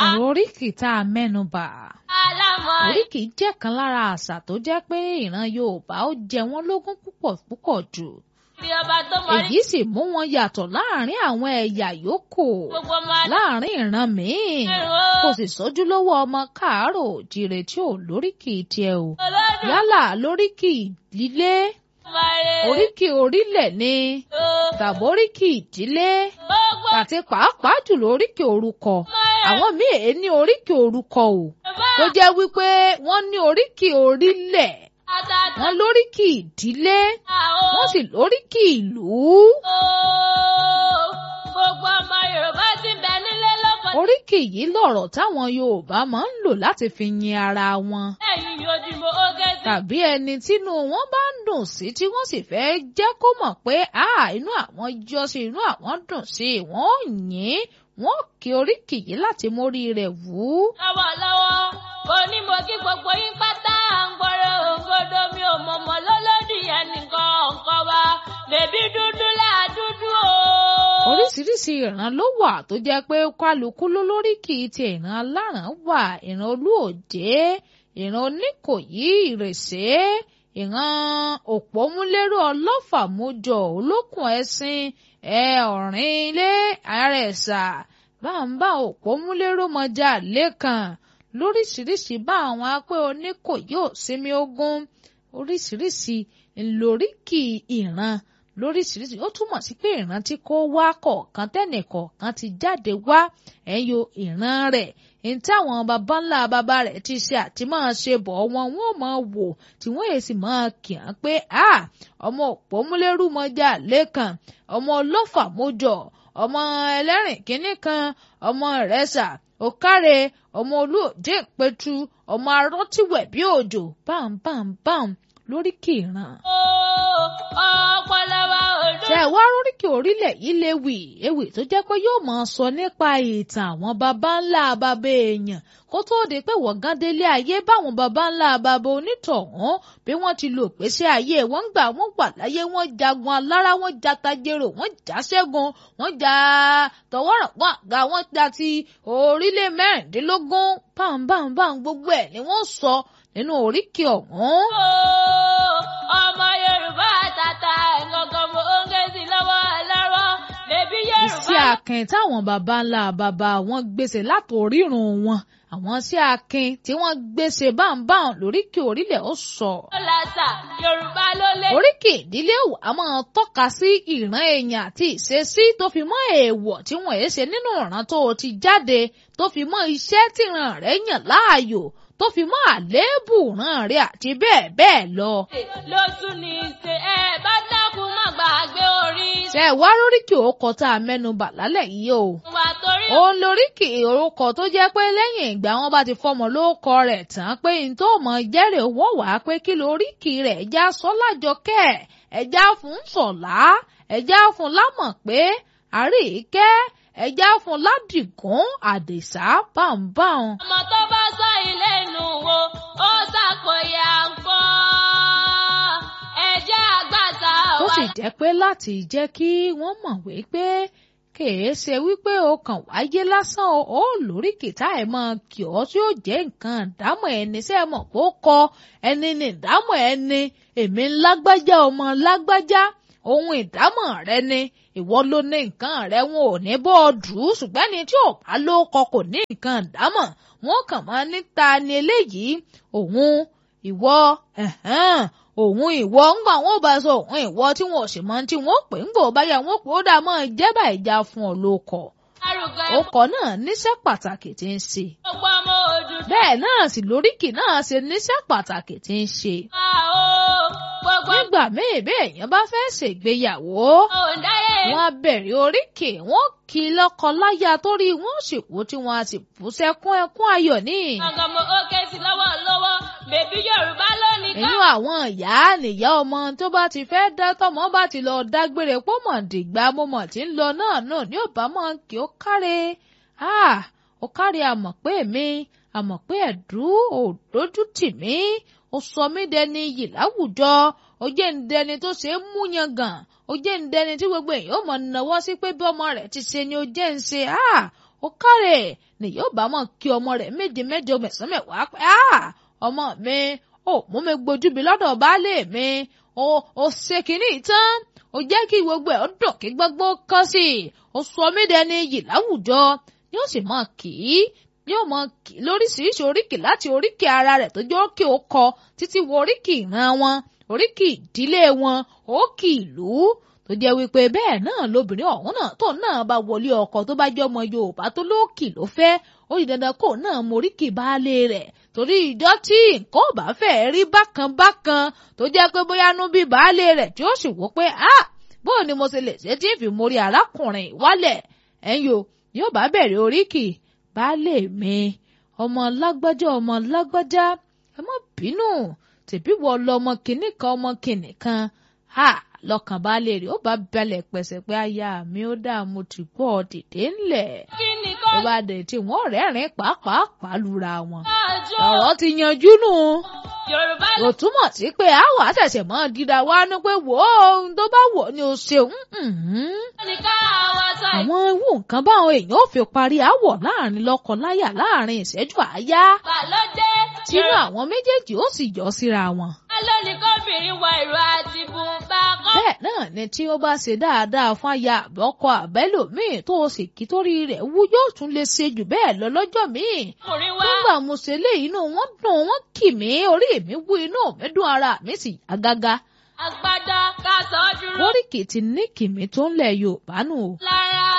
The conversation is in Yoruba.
ọ̀rọ̀ oríkì tá a mẹ́nu bà. alámọ̀ Oríkì jẹ́ kan lára àṣà tó jẹ́ pé ìran Yorùbá ó jẹ wọ́n lógún púpọ̀ púpọ̀ jù. bí ọba tó mọ rí Èyí sì mú wọn yàtọ̀ láàrin àwọn ẹ̀yà yòókù gbogbo ọmọ láàrin ìran míì. ẹ̀rọ Kò sì sójú lówó ọmọ káàárọ̀ òjìrè tí ò lóríkì tiẹ̀ o. olódùn Yálà lóríkì ìdílé, mọ̀rẹ́ oríkì orílẹ̀ ni, o tàbí oríkì ìdílé, gbogbo àti pàápàá jùlọ oríkì orúkọ. mọ̀rẹ́ Àwọn míì èé ní oríkì orúkọ o. bá tó jẹ́ wípé wọ́n ní oríkì orílẹ̀ àtàtà wọ́n lóríkì ìdílé àwọn wọ́n sì lóríkì ìlú. o gbogbo ọmọ Yorùbá ti bẹ nílé lọ́kọ̀ oríkì yìí lọ̀rọ̀ táwọn Yorùbá máa ń lò láti fi yin ara wọn lẹ́yìn ojúmọ́ oge sí tàbí ẹni tínú wọn bá ń dùn sí tí wọ́n sì fẹ́ jẹ́ kó mọ̀ pé a inú àwọn yọ sí inú àwọn dùn sí wọ́n ò yìn wọ́n kí oríkì yìí láti mórí rẹ̀ wú. lọ́wọ́lọ́wọ́ kò ní mo kí gbogbo yín pátá à ń gbọ́rọ̀ òǹgbọ́dọ̀ mi ò mọ̀mọ́ lọ́lọ́dì ẹnìkan ọ̀kan wa bèbí dúdú láà dúdú o. oríṣiríṣi ìran ló wà tó jẹ́ pé kálukú ló lóríkì ti ìran aláràn wà ìran olúòjé ìran oníkòyí ìrèsé ìran òpómúlérò ọlọ́fàmójọ olókùn ẹṣin ẹ ọ̀rìn ilé àrẹ̀sà báńbá òpómúlérò mọjà lẹ́kàn lóríṣiríṣi bá àwọn apẹ́ oníkòyí òsinmi ogun oríṣiríṣi ńlóríkì ìran lóríṣiríṣi ó túmọ̀ sí pé ìran tí kò wá kọ̀ọ̀kan tẹ́nì kọ̀ọ̀kan ti jáde wá ẹ̀yọ ìran rẹ̀ ní táwọn baba ńlá baba rẹ̀ ti ṣe àti máa ṣe bọ̀ wọn wọn ò máa wò tí wọ́n èsì máa kì í pé a ọmọ òpómúlérú mọ́jà lẹ́kàn ọmọ ọlọ́fà mójọ ọmọ ẹlẹ́rìn kínní kan ọmọ ìrẹsà òkàrẹ ọmọ olóòjé ìpẹtù ọmọ arọtíwẹ̀ bí òjò bámbámbám lóríkì ìran ọpọlọ wa ò dún. ṣe wá róríkì orílẹ̀ yìí léwì ewì tó jẹ́ pé yóò máa sọ nípa ìtàn àwọn baba ńlá baba èèyàn kó tóó di pé wọ̀gán délé ayé báwọn baba ńlá baba onítọ̀hún bí wọ́n ti lò pèsè ayé wọ́n ń gbà wọ́n wà láyé wọ́n jagun alára wọ́n ja tajero wọ́n já ṣẹ́gun wọ́n ja tọwọ́rọ̀ wọ́n àga wọ́n ja ti orílẹ̀ mẹ́rìndínlógún báńbáńbáń gbogbo ẹ̀ ni wọ́n sọ nínú oríkì ọ̀hún. ọmọ Yorùbá àtàtà ẹ̀ngọ̀ngàn mo ń gé sí lọ́wọ́ lọ́wọ́ bèbí Yorùbá. iṣẹ́ akin táwọn baba ńlá baba wọn gbèsè látòrírun wọn àwọn iṣẹ́ akin tí wọ́n gbèsè báńbáń lóríkì orílẹ̀ ó sọ. ló làṣà Yorùbá ló lé. oríkì ìdílé a máa tọ́ka sí ìran èèyàn àti ìṣesí tó fi mọ́ èèwọ̀ tí wọ́n èé ṣe nínú ìran tó o ti jáde tó fi mọ́ iṣẹ́ tíran rẹ̀ yàn láàyò tó fi mọ́ àléébù ìran rẹ̀ àti bẹ́ẹ̀ bẹ́ẹ̀ lọ. lóṣù ní ṣe ẹ bá dákun má gbàgbé orí. ṣe wá róríkì orúkọ tá a mẹ́nu bà lálẹ́ yìí o. wà torí. òun lóríkì orúkọ tó jẹ́ pé lẹ́yìn ìgbà wọn bá ti fọmọ lórúkọ rẹ̀ tán pé n tó mọ̀ jẹ́rìí owó wá pé kí lóríkì rẹ̀ ẹ̀já sọ́lájọkẹ́ ẹ̀já fún sọ̀lá ẹ̀já fún lámọ̀ pé àríkẹ́ ẹ̀já fún ládìgún àdìsá báńbáń. ọmọ tó bá sọ ilé nù wo ó ṣàkóyà ń pọ́ ẹ̀jẹ̀ àgbàtà tó wà. sì jẹ́ pé láti jẹ́ kí wọ́n mọ̀ wípé kèé ṣe wípé o kàn wáyé lásán o ó lórí kìtá ẹ̀ mọ kì ọ́ tí ó jẹ́ nǹkan ìdámọ̀ ẹni ṣe mọ̀ kó kọ ẹni ní ìdámọ̀ ẹni èmi lágbájá ọmọ lágbájá ohun ìdámọ̀ rẹ ni ìwọ ló ní nǹkan rẹ wọn ò ní bọ́ ọ dù ú ṣùgbọ́n ẹni tí ò bá ló kọ kò ní nǹkan ìdámọ̀ wọn kàn máa ní ta ni eléyìí òun ìwọ ẹ̀hẹ́n òun ìwọ ńgbà wọn ò bá sọ òun ìwọ tí wọn ò sì mọ tí wọn ò pè ń gbò báyà wọn pè ó dà mọ́ ìjẹ́bà ìjà fún ọ ló kọ arúgbó ọkọ̀ náà níṣẹ́ pàtàkì tí ń ṣe gbogbo ọmọ òdùdú. bẹ́ẹ̀ náà sì lóríkì náà ṣe níṣẹ́ pàtàkì tí ń ṣe wà ó gbogbo nígbà míì bẹ́ẹ̀ èèyàn bá fẹ́ ṣègbéyàwó òǹdáyé. wọn á bẹ̀rẹ̀ oríkì wọn kì í lọ́kọ láya torí wọn ò sì kú tí wọn á sì bú sẹ́kún ẹkún ayọ̀ ní. ọ̀gàn mo ó ké sí lọ́wọ́ lọ́wọ́ bèbí Yorùbá lónìí ká. inú àwọn ìyá nìyá ọmọ tó bá ti fẹ́ dá tọmọ bá ti lọ dágbére pọ́ mọ̀ dìgbà mo mọ̀ tí ń lọ náà náà ní òbá mọ̀ kí ó káre ó káre àmọ̀ pé mi àmọ̀ pé ẹ̀dú ò dójú tì mí ó sọ mí dẹni yìí láwùjọ ó jẹ́ ń dẹni tó ṣe é mú yangàn ó jẹ́ ń dẹni tí gbogbo èèyàn mọ̀ náwó sí pé bí ọmọ rẹ̀ ti ṣe ni ó jẹ́ ń ṣe ó kárẹ̀ ni yóò bá mọ̀ kí ọmọ rẹ̀ méje mẹ́jọ mẹ́sàn-án mẹ́wàá pé ọmọ mi ò mú mi gbójú bí lọ́dọ̀ baálé mi ó ó ṣe kínní tán ó jẹ́ kí gbogbo ẹ̀ ó dùn kí gbogbo kán sí i ó sọ mí dẹni yìí láwùjọ yóò sì mọ̀ kì í yóò mọ̀ kì í lóríṣiríṣi oríkì láti oríkì ara rẹ̀ tó jẹ́ òkè ó kọ títí wo oríkì ìran wọn oríkì ìdílé wọn òkì ìlú tó jẹ́ wípé bẹ́ẹ̀ náà lobìnrin ọ̀hún náà tó náà bá wọlé ọkọ tó bá jẹ́ ọmọ Yorùbá tó lóòkì ló fẹ́ ó di dandan kó náà moríkì baálé rẹ̀ torí ìjọ tí nǹkan ò bá fẹ́ rí bákan bákan tó jẹ́ pé bóyá nú bí baálé rẹ̀ tí ó sì wò pé ah bóò ni mo ṣe lè ṣe tí ń fi mórí arákùnrin wálẹ̀ ẹ̀yin o yóò bá bẹ̀rẹ̀ oríkì baálé mi ọmọ lágbájá ọmọ lágbájá ẹ má bínú tèbí wọ lọmọ kìnnì kan ọmọ kìnnì kan ha lọkàn baálé rẹ̀ ó bá balẹ̀ pẹ̀sẹ̀ pé aya mi ó dáa mo ti gbọ́ dìde ńlẹ̀ tó bá dé tí wọ́n rẹ́rìn pàápàá pàlùra wọn ọ̀rọ̀ ti yanjú nù kò túmọ̀ sí pé àwọn àṣẹ̀ṣẹ̀ mọ́ dídá wá ní pé wò ó ohun tó bá wọ̀ ni o ṣeun àwọn ewu nǹkan báwọn èèyàn ò fi parí àwọ̀ láàrin lọ́kọ-láyà láàrin ìṣẹ́jú àáyá tínú àwọn méjèèjì ó sì yọ síra wọn. alónìkọ́bìnrin wọ ìró àti bùnbà kan. bẹ́ẹ̀ náà ni tí ó bá ṣe dáadáa fún aya àbọ́kọ àbẹ́lòmíì tó o sì kí torí rẹ̀ wú yóò tún lè ṣe jù bẹ́ẹ̀ lọ lọ́jọ́ míì. ọkùnrin wa nígbà mo ṣe lé inú wọn dùn wọn kì mí orí mi wú inú mi dùn ara mi sì yá gágá. agbada ká sọ ọ́ dúró oríkì ti ní kìmí tó ń lẹ̀ Yorùbá nù o. lára.